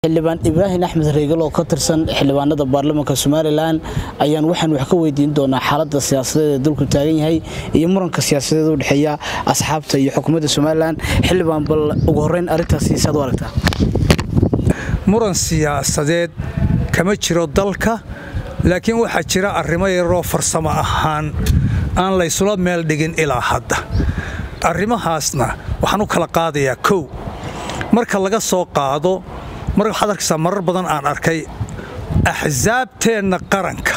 xildhibaan ibraahim axmed reegal oo ka tirsan xildhibaanada baarlamaanka somalilan ayaan waxaan wax ka weydiin doonaa xaalada siyaasadeed ee dulku taagan yahay iyo muranka siyaasadeed u dhexeeya asxaabta iyo xukuumadda somalilan xildhibaan bal ugu horeyn arrintaasi saad u aragtaa muran siyaasadeed kama jiro dalka laakiin waxaa jira arrimo yaroo farsamo ahaan aan laysula meel dhigin ilaa hadda arrimahaasna waxaan u kala qaadayaa kow marka laga soo qaado mar waxaad arkaysaa marar badan aan arkay axsaabteenna qaranka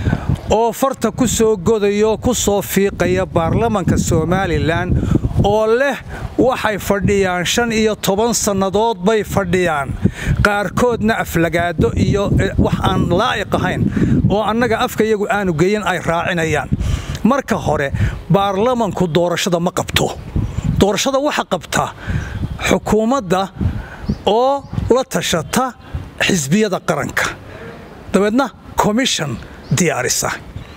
oo farta ku soo godayoo ku soo fiiqaya baarlamanka somalilan oo leh waxay fadhiyaan shan iyo toban sannadood bay fadhiyaan qaarkoodna aflagaado iyo wax aan laa'iq ahayn oo annaga afka iyagu aanu geyin ay raacinayaan marka hore baarlamanku doorashada ma qabto doorashada waxa qabta xukuumadda oo la tashata xisbiyada qaranka dabeedna komishon diyaarisa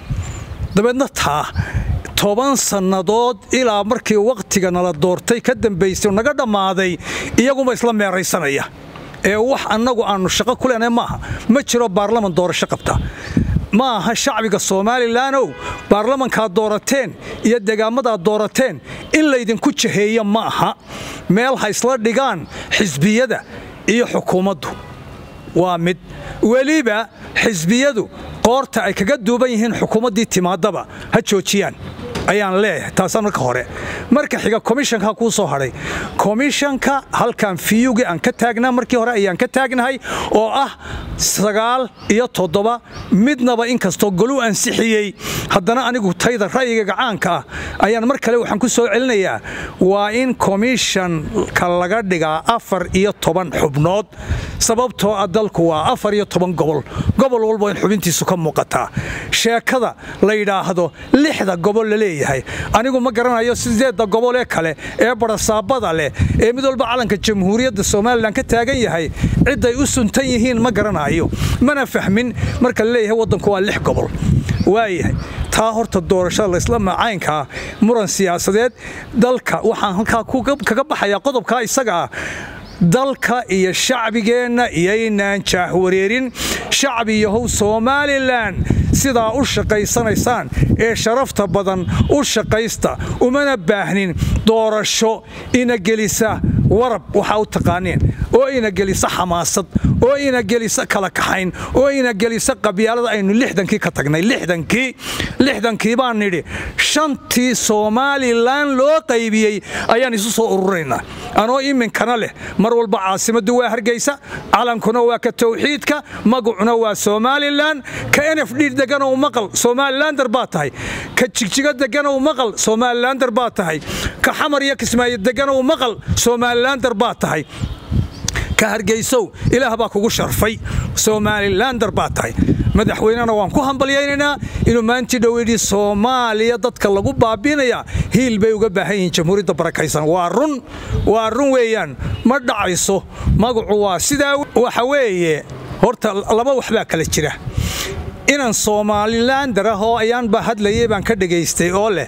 dabeedna taa toban sannadood ilaa markii wakhtiga nala doortay ka dambaysay oo naga dhammaaday iyaguma isla meeraysanaya ee wax annagu aannu shaqo ku leenahay maaha ma jiro baarlaman doorasho qabta ma aha shacbiga somalilannow baarlamankaad doorateen iyo degaamadaad doorateen in laydinku jaheeya ma aha meel ha isla dhigaan xisbiyada iyo xukuumaddu waa mid weliba xisbiyadu qoorta ay kaga duuban yihiin xukuumaddii timaadaba ha joojiyaan ayaan leeyahay taasaan marka hore marka xiga komishanka kuu soo hadhay komishanka halkan fiyugii aan ka taagnaa markii hore ayaan ka taagnahay oo ah sagaal iyo toddoba midnaba inkastoo goluu ansixiyey haddana anigu tayda ra'yiga gacaanka ah ayaan mar kale waxaan ku soo celinayaa waa in komishanka laga dhigaa afar iyo toban xubnood sababtoo ah dalku waa afar iyo toban gobol gobol walba in xubintiisu ka muuqataa sheekada la yidhaahdo lixda gobol la leeyahay anigu ma garanayo sideedda gobol ee kale ee barasaabada leh ee mid walba calanka jamhuuriyadda somalilan ka taagan yahay cidday u suntan yihiin ma garanayo mana fahmin marka la leeyahay waddanku waa lix gobol waayahay taa horta doorashada laysla macaynkaa muran siyaasadeed dalka waxaan halkaa kaga baxayaa qodobkaa isaga ah dalka iyo shacbigeenna iyoynaan jaahwareerin shacbi yahow somalilan sidaa u shaqaysanaysaan ee sharafta badan u shaqaysta umana baahnin doorasho ina gelisa warab waxaa u taqaaneen oo ina gelisa xamaasad oo ina gelisa kala kaxayn oo ina gelisa qabyaalada aynu lixdankii ka tagnay lixdankii lixdankii baan nidhi shantii somalilan loo qaybiyey ayaan isu soo ururaynaa anoo iminkana leh mar walba caasimaddu waa hargeysa calankuna waa ka tawxiidka magacuna waa somalilan ka nf d deganow maqal somalilander baa tahay ka jigjigo deganow maqal somalilander baa tahay ka xamar iyo kismaayo deganow maqal somalilander baa tahay ka hargeysow ilaah baa kugu sharfay somalilander baa tahay madaxweynena waan ku hambalyaynaynaa inuu maantii dhoweyhi soomaaliya dadka lagu baabiinayaa hiil bay uga baahan yihiin jamhuuriyadda barakaysan waa run waa run weeyaan ma dhacayso magacu waa sidaa waxa weeye horta laba waxbaa kala jira inaan somalilander ah oo ayaanba hadlayay baan ka dhegaystay oo leh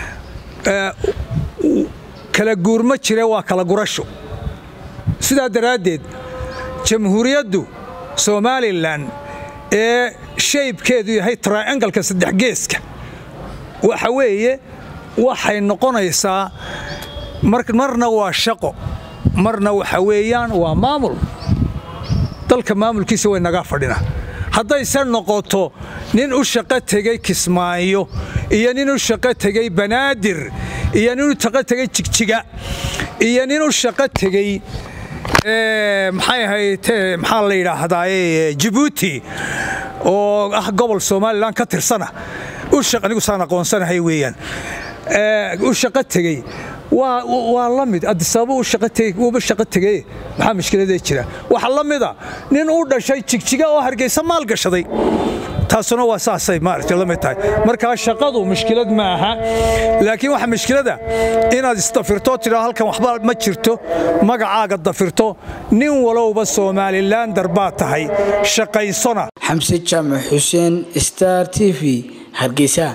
kala guurma jire waa kala gurasho sidaa daraaddeed jamhuuriyaddu somalilan ee shaybkeedu yahay triangalka saddex geeska waxa weeye waxay noqonaysaa marna waa shaqo marna waxa weeyaan waa maamul dalka maamulkiisa way nagaa fadhina haddayse noqoto nin u shaqo tegey kismaayo iyo nin u shaqo tegey banaadir iyo nin u shaqo tegey jigjiga iyo nin u shaqo tegey maxay ahayd maxaa la yidhaahdaa jibuuti oo ah gobol somalilan ka tirsana anigu saan aqoonsanahay weeyaan u shaqo tegey waa la mid adisababa uuba shaqo tegey maxaa mushkiladee jira waxaa la mida nin u dhashay jigjiga oo hargeysa maal gashaday taasuna waa saasay maaragtay la mid tahay markaa shaqadu mushkilad ma aha laakiin waxa mushkilada inaad isdafirto tidhaa halkan waxba ma jirto magacaaga dafirto nin walowba somalilander baa tahay shaqaysona xamse jaamac xuseen star t v hargeysa